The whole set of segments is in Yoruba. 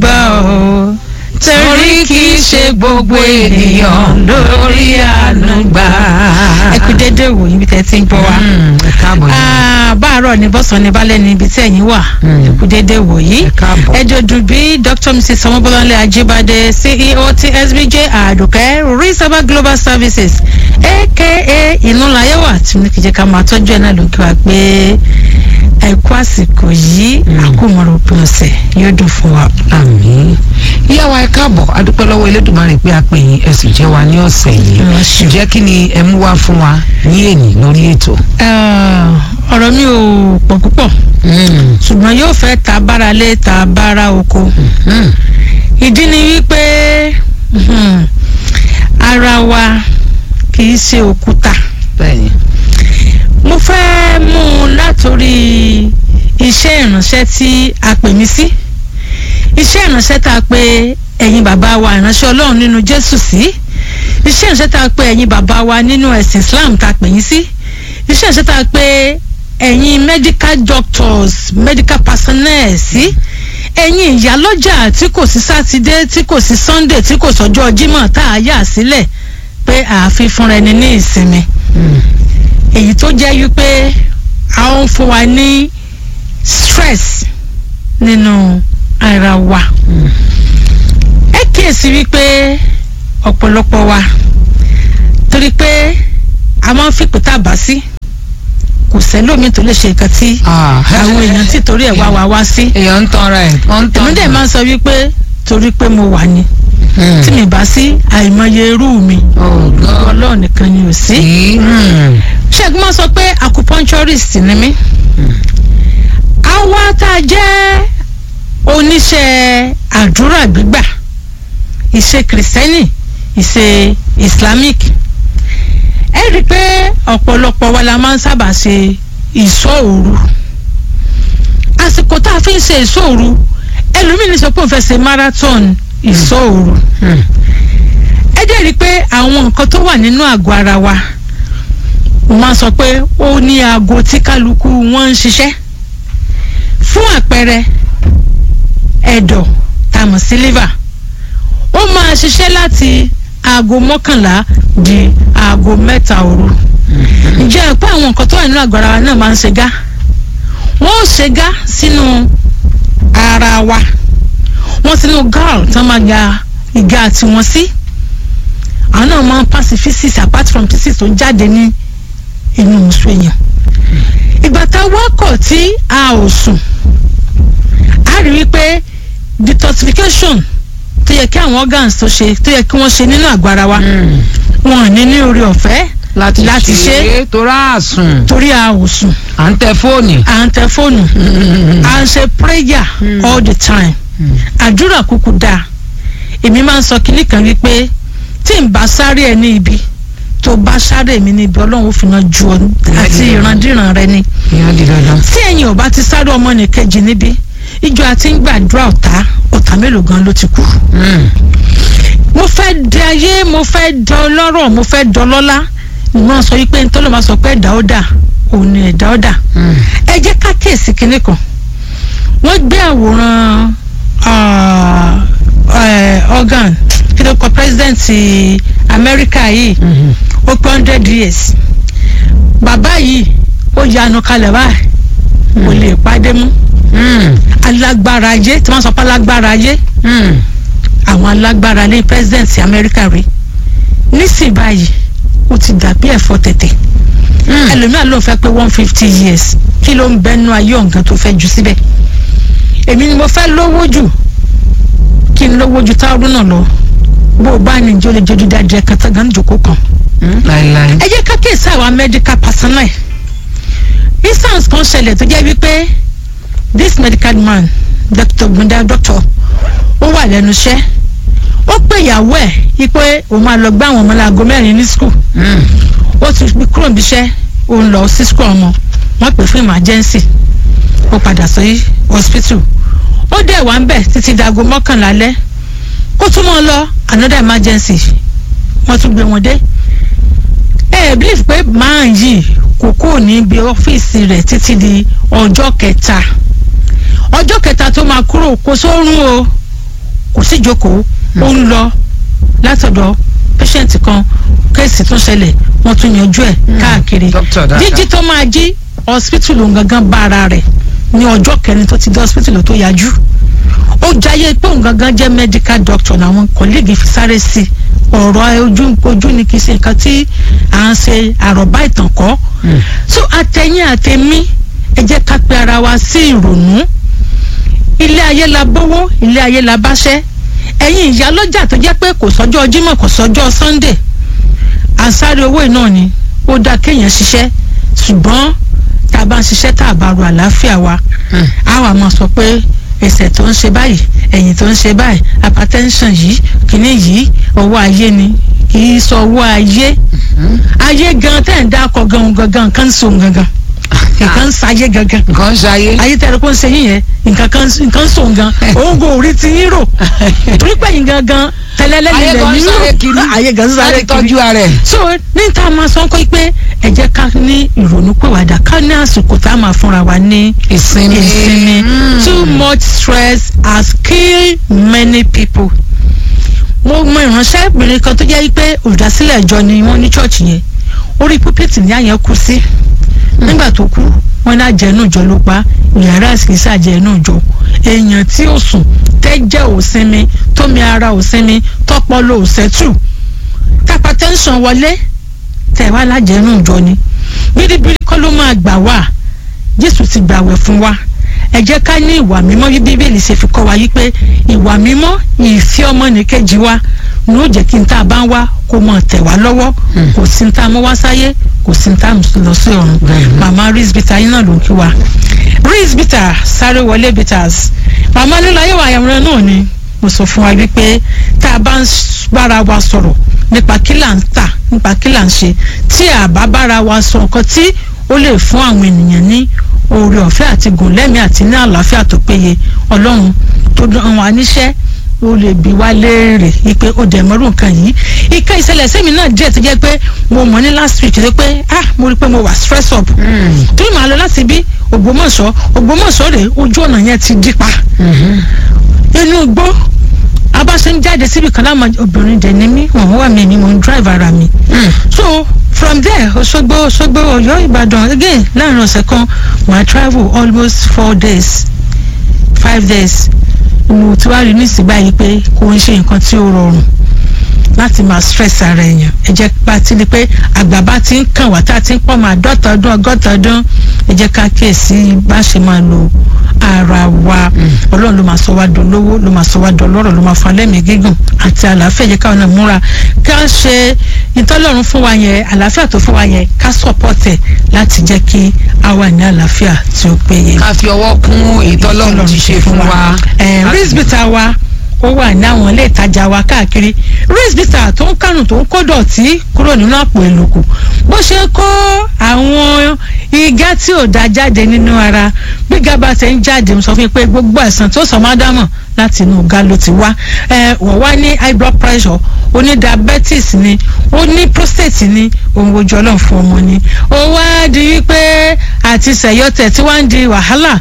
gbà ọ́ torí kì í ṣe gbogbo ènìyàn lórí àánú gbà. ẹ kú dédé wò yín bí tẹ́ ti ń gbọ́ wa. ẹ káàbọ̀ yìí. Ah, báàárọ̀ ni bọ́sàn ni balẹ̀ ni ibi tí ẹ̀yin wà Mm. ẹ kú dédé wò yìí. Ẹ káàbọ̀. ẹ dòdò bí dr mrs sọmọbọlọlẹ ajibade ceo ti sbj àdùkẹ́ risaba global services aka ìnúlayẹwà tí mo ní kí jẹ́ ká máa tọ́jú ẹ̀ náà ló kí wa pé ẹ kú àsìkò yìí àkómọ̀rọ̀ òpin ọ̀sẹ̀ yóò dùn fún wa. àmín ìyá wa ẹ káàbọ̀ adúpẹ́ lọ́wọ́ elédùnmarè pé a pè yín ẹ sì jẹ́ wa ní ọ̀sẹ̀ yìí Ẹ ṣé. ǹjẹ́ kí ni ẹ mú wá fún wa ní èní lórí ètò. Ah, ọ̀rọ̀ mi ò pọ̀ púpọ̀ ṣùgbọ́n yóò fẹ́ ta bára lé ta bára oko. Mm. ìdí ni wípé mhm, ara wa kì í ṣe òkúta bẹ́ẹ̀ni mo fẹ́ mú un látòrí iṣẹ́ ìránṣẹ́ tí a pè mí sí iṣẹ́ ìránṣẹ́ tá a pè ẹ̀yin bàbá wa ìránṣẹ́ ọlọ́run nínú jésù sí iṣẹ́ ìránṣẹ́ tá a pè ẹ̀yin bàbá wa nínú ẹ̀sìn islam tá a pè yín sí iṣẹ́ ìránṣẹ́ tá a pè ẹ̀yin medical doctors medical personnel sí ẹ̀yin ìyálọ́jà tí kò sí sátidé tí kò sí sunday tí kò sọ́jọ́ jímọ̀ tá a yà sílẹ̀ pé ààfin fúnra ẹni ní ìsinmi èyí tó jẹ́ wípé a ń fún wa ní stress nínú ara wa ẹ kíyèsí wípé ọ̀pọ̀lọpọ̀ wa torí pé a máa ń fipò tá a bá sí kò sẹ́lómi tó lè ṣe nǹkan tí àwọn èèyàn tí torí ẹ̀ wá wá wá sí èèyàn ń tanra ẹ̀ wọ́n ń tanra èmi dẹ̀ máa ń sọ wípé torí pé mo wà ní tí mi bá sí àìmọye irú mi ọlọ́ọ̀ nìkan ni ò sí ṣẹ́gun máa sọ pé acupuncturist ni mí àwa tá a jẹ́ oníṣẹ́ àdúrà gbígbà ìṣe kìrìsìtẹ́nì ìṣe islamic ẹ rí i pé ọ̀pọ̀lọpọ̀ wa la máa ń sábà ṣe ìṣọ́ òru àsìkò tá a fi ń ṣe ìṣọ́ òru ẹlòmíì sọ pé òun fẹ́ ṣe marathon ìṣọ́ òru ẹ jẹ́ rí i pé àwọn nǹkan tó wà nínú àgọ́ ara wa mo máa sọ pé ó ní aago tí kálukú wọn ń ṣiṣẹ́ fún àpẹẹrẹ ẹ̀dọ̀ tàmọ̀ sí liver ó máa ṣiṣẹ́ láti aago mọ́kànlá di aago mẹ́ta òru ǹjẹ́ ẹ pé àwọn nǹkan tó wà nínú àgọ́ ara wa náà máa ń ṣe gá wọ́n ó ṣe gá sínú ara wa wọ́n sínú gall tán máa ga ìga tiwọn sí àwọn náà máa ń pass physics apart from physics tó jáde ní inú musu èèyàn ìgbà tá a wákọ̀ tí a ò sùn a rí wípé detoxification tó yẹ kí àwọn organs tó ṣe tó yẹ kí wọ́n ṣe nínú àgọ́ ara wa wọn ò ní ní orí ọ̀fẹ́ láti láti ṣe ṣe torá àsùn torí a ò sùn à ń tẹ fóònù. à ń tẹ fóònù à ń ṣe prayer all the time àdúrà kúkú dáa èmi máa ń sọ kinní kan wípé tí n bá sáré ẹ ní ibi tó bá sáré mi níbi ọlọ́run ó fi náà ju ọ àti ìrandíran rẹ ni ìyá di dandan. tí ẹ̀yin ò bá ti sáré ọmọ nìkejì níbi ìjọ àti ń gbàdúrà ọ̀tá ọ̀tá mélòó gan ló ti kú. mo fẹ́ di ayé mo fẹ́ di ọlọ́rọ̀ mo fẹ́ di ọlọ́lá ìwọ́n sọ wípé ntọ́lọ́ máa sọ pé ẹ̀dá ó dà òun ni ẹ̀dá ó dà ẹ jẹ́ ká kíyèsí kinní kan wọ́n gbé àwòrán ah, eh, organ kí ló kọ president ti Amẹ́ríkà yìí ó pé hundred years bàbá yìí ó yanu kalẹ̀ báyìí kò lè pàdé mú alágbára ayé tí wọ́n sọ pé alágbára ayé àwọn alágbára ní president ti Amẹ́ríkà rí nísìnyí báyìí ó ti dàbí ẹ̀fọ́ tẹ̀tẹ̀ ẹlòmíràn ló ń fẹ́ pé one fifty years kí ló ń bẹnu ayé ọ̀gán tó fẹ́ jù síbẹ̀ èmi ni mo fẹ́ lówó jù kí n lówó ju táwọn náà lọ bó o bá ní ìjọ lè jọjú dáadé kàtàgán jòkó kan láìláì. ẹ jẹ́ ká kíyèsí àwọn medical personnel instance kan ṣẹlẹ̀ tó jẹ́ wípé this medical man doctor gbunda doctor ó wà lẹ́nu iṣẹ́ ó pè ìyàwó ẹ̀ wípé òun máa lọ gbá àwọn ọmọ láago mẹ́rin ní school ó ti fi kúrò níbi iṣẹ́ ó ń lọ sí school ọmọ wọ́n pè fún emergency ó padà sí hospital ó dẹ̀ wá ń bẹ̀ títí dago mọ́kànlá alẹ́ kó tún mọ́ lọ another emergency wọ́n tún gbé wọn dé ẹ ẹ believe pé máa yìí kò kúrò níbi ọ́fíìsì rẹ̀ títí di ọjọ́ kẹta ọjọ́ kẹta tó máa kúrò kó sórun o jókòó sí jókòó ó ń lọ látọ̀dọ̀ patient kan kéèsì tún ṣẹlẹ̀ wọ́n tún yanjú ẹ̀ káàkiri Doctor dáadáa. jíjí tó máa jí hospital òun gangan bá ara rẹ̀ ní ọjọ́ kẹrin tó ti dé hospital tó yájú ó jayé pé òun gangan jẹ́ medical doctor làwọn kọ́lẹ́gì fi sáré sí i ọ̀rọ̀ ojú ojú ni kì í ṣe nǹkan tí à ń ṣe àròbá ìtàn kọ́ so àtẹ̀yìn àtẹ̀mí ẹ jẹ́ ká pe ara wa sí ìrònú ilé ayé la bówó ilé ayé la báṣẹ́ ẹ̀yin ìyá lọ́jà tó jẹ́ pé kò sọ́jọ́ Jímọ̀ kò sọ́jọ́ Sunday àsáré owó náà ni ó dáa kéèyàn ṣiṣẹ́ ṣùgbọ́n tá a bá ń ṣiṣẹ́ tá a bá ro àlàáfíà wa a wà máa sọ pé ẹsẹ̀ tó ń ṣe báyìí ẹ̀yìn tó ń ṣe báyìí hypertension yìí kìíní yìí owó ayé ni kì í sọ owó ayé ayé gan tẹ̀ ń dákọ̀ gan gangan nǹkan ń so gangan nǹkan ń sayé gangan nǹkan ń ṣayé. ayé tẹ̀rẹ̀ kó ń ṣe yín yẹn nǹkan kan nǹkan ń so gan òun kò rí ti yín rò torí pé yín gangan tẹ́lẹ́lẹ́ ayé nílẹ̀ gan ń yín sáré kiri rò ayé gan ń sáré láti kiri tọ́jú ara ẹ̀. so ní ta máa sọ pé ẹ jẹ́ ká ní ìrònú pèwàdà ká ní àsìkò tá a máa fúnra wa ní ìsinmi. ìsinmi Mm. too much stress has killed many people. mo mọ ìránṣẹ́bìnrin kan tó jẹ́ pé olùdásílẹ̀ ìjọ ni wọ́n ní chọ́ọ̀chì yẹn orí púpìtì ní àyẹn kú sí nígbà tó kú wọ́n ní àjẹnú ìjọ ló pa yàrá ìsìnkísí àjẹnú ìjọ èèyàn tí ó sùn tẹ́jẹ̀ ò sinmi tómi ara ò sinmi tọ́pọ́lọ́ ò sẹ́tù tápá tẹ́ńsán wọlé tẹ̀ wá lájẹnú ìjọ ni bíríbírí kọ́ ló máa gbà wá jésù ti gbàwẹ̀ fún wa ẹ jẹ́ ká ní ìwà mímọ́ bí bíbélì ṣe fi kọ́ wa yí pé ìwà mímọ́ ìfẹ́ ọmọnìkejì wa ni ó jẹ́ kí n tá a bá ń wá kó mọ̀ tẹ̀ wá lọ́wọ́ kò sí ní tá a mú wá sáyé kò sí ní tá a mú lọ sí ọ̀run Bẹ́ẹ̀ni. màmá Reese Bitter yín náà ló ń kí wa Reese Bitter sáré wọlé bitters màmá lílayé wa àyàwòrán náà ni mo sọ fún wa wípé tá a bá ń s- bára wa sọ̀rọ̀ nípa kí là ń tà nípa kí là ń ṣe tí a bá bára wa sọ nǹkan tí ó lè fún àwọn ènìyàn ní oore ọ̀fẹ́ àti gòlẹ́mì àti ní àlàáfíà tó péye ọlọ́run tó dán wa níṣẹ́ ó lè bi wá léèrè wípé ó dẹ̀ mọ́rú nǹkan yìí ìka ìṣẹ̀lẹ̀ sẹ́mi náà díẹ̀ tó jẹ́ pé mo mọ̀ ní last week tó jẹ́ pé ah mo rí i pé mo wà stress up Mm. torí màá lọ láti bí Ògbómọ̀ṣọ́ Ògbómọ̀ṣọ́ rèé ojú ọ̀nà yẹn ti dí pa Mhm. inú igbó abáṣe ń jáde síbi kan láwọn obìnrin dẹ̀ ní mí wọ́n wà mí ni mo ń drive ara mi Mm. so from there Òṣogbo Òṣogbo Ọ̀yọ́ Ìbàdàn again láàrin ọ̀sẹ̀ kan my travel almost four days five days mo ti wá rí nísìnyí báyìí pé kò ń ṣe nǹkan tí ó rọrùn láti máa stress ara èèyàn ẹ jẹ́ bá ti di pé àgbà bá ti ń kàn wá tá a ti ń pọ̀ máa dọ́ta ọdún ọgọ́ta ọdún ẹ jẹ́ ká kíyèsí bá ṣe máa lo ara wa ọlọ́run ló máa sọ wá dolówó ló máa sọ wá dọlọ́rọ̀ ló máa fún alẹ́mìí gígùn àti àlàáfíà ẹ jẹ́ káwọn náà múra ká ṣe ìtọ́lọ́run fún wa yẹn àlàáfíà tó fún wa yẹn ká support ẹ̀ láti jẹ́ kí a wà ní àlàáfíà tí ó péye ká fi ọwọ́ kún ìtọ́lọ́run ti ṣe fún wa. ẹ Láti- rizbita wa ó wà ní àwọn ilé ìtajà wa káàkiri rizbita tó ń kánù tó ń kó dọ̀tí kúrò nínú àpò ìlòkù bó ṣe kó àwọn igá tí ò da jáde nínú ara bí gaba ṣe ń jáde mo sọ fún yín pé gbogbo àìsàn tó sọ máa dámọ̀ láti inú ọ̀gá ló ti wá ẹ wọ́n wá ní high blood pressure ó ní diabetes ni ó ní prostate ni òun ojú ọlọ́run fún ọmọ ni ó wá di wípé àti sẹ̀yọ́tẹ̀ tí wọ́n ń di wàhálà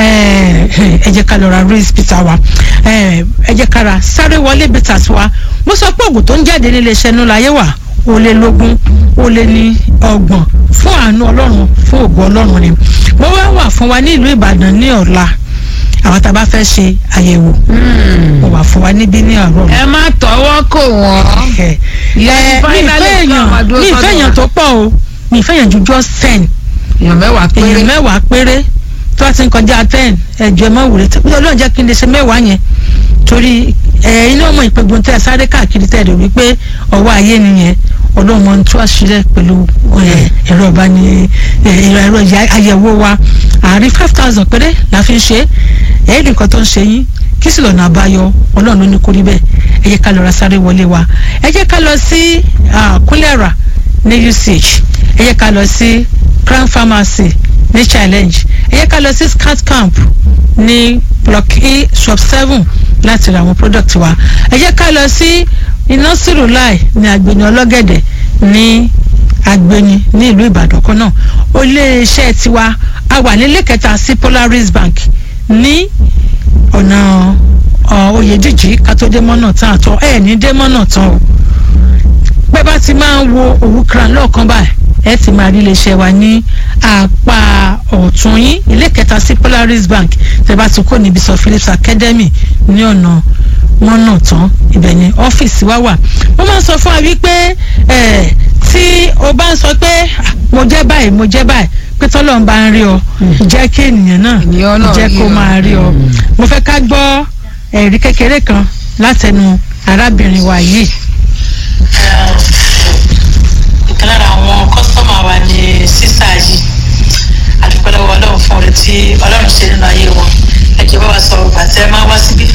ẹ ẹ jẹ́ ká lọ ra race bitter wa ẹ ẹ jẹ́ ká ra sáré wọlé bitters wa mo sọ pé oògùn tó ń jáde nílé iṣẹ́ nú láyé wà ó lé lógún ó lé ní ọgbọ̀n fún àánú ọlọ́run fún ògùn ọlọ́run ni mo wá wà fún wa ní ìlú ìbàdàn ní ọ̀la àwọn tá a bá fẹ́ ṣe àyẹ̀wò Mm. mo wà fún wa níbí ní ọ̀rọ̀ ẹ má tọwọ́ kò wọ́n. ẹ Ìyẹn mi finally ìfẹ́ tó àwọn èèyàn dúró mi ìfẹ́ sọ́dọ̀ èèyàn wa. tó pọ̀ o mi ìfẹ́ èèyàn ju just ten èèyàn mẹ́wàá péré. èèyàn mẹ́wàá péré tó a ti ń kọjá ten ẹ̀jọ̀ ẹ̀ má wùrẹ́ tí ọlọ́run jẹ́ kí n lè ṣe mẹ́wàá yẹn torí ẹ̀ iná ọmọ ìpégun tẹ́ ẹ sáré káàkiri tẹ́ ẹ rò wípé ọwọ́ ayé nìyẹn ọlọ́run mọ̀ ń tú àṣírí pẹ̀lú ẹ̀, ẹ̀rọ ìbáni ẹ̀, ẹ̀rọ ìyá- àyẹ̀wò wa àárín five thousand péré la fi ń ṣe é ẹ̀ẹ́dì kan tó ń ṣe yín kí sì lọ́nà àbáyọ ọlọ́run ló ní kó rí bẹ́ẹ̀ ẹ jẹ́ ká lọ ra sáré wọlé wa ẹ jẹ́ ká lọ sí ah, kúnlẹ̀rà ní UCH ẹ jẹ́ ká lọ sí Crown Pharmacy ní challenge ẹ yẹ ká lọ sí scat camp ní block e shop seven láti ra àwọn product wa ẹ yẹ ká lọ sí iná sírùláì ní agbeni ọlọ́gẹ̀dẹ̀ ní agbeni ní ìlú ìbàdàn kan náà ó lé iṣẹ́ tiwa a wà nílé kẹta sí polaris bank ní ọ̀nà oyè jíjí ká tó dé mọ́nà tán àtọ ẹ̀ ní dé mọ́nà tán o pé bá ti máa ń wo òwúkra lọ́ọ̀kan báyìí ẹ ti máa rí iléeṣẹ́ wa ní apá ọ̀tún yín ilé kẹta sí Polaris Bank tẹ́ bá ti kó níbi sọ Phillips Academy ní ọ̀nà mọ́nà tán ibẹ̀ ni ọ́fíìsì wa wà mo máa ń sọ fún wa wípé ẹ̀ tí o bá ń sọ pé "Ah, mo jẹ́ báyìí mo jẹ́ báyìí pé tọ́lọ́ ń bá ń rí ọ jẹ́ kí ènìyàn náà Ènìyàn náà jẹ́ rí kó ọ. máa rí ọ Mm. mo fẹ́ ká gbọ́ ẹ̀rí kékeré kan látẹnu arábìnrin wa yìí. ìkan lára àwọn kọ́sítọ́mà wa ni sísá yìí àdúpẹ́ lọ́wọ́ ọlọ́run fún oore tí ọlọ́run ṣe nínú ayé wọn ẹ jẹ́ bá wa sọ ọgbà tẹ́ ẹ máa wá síbí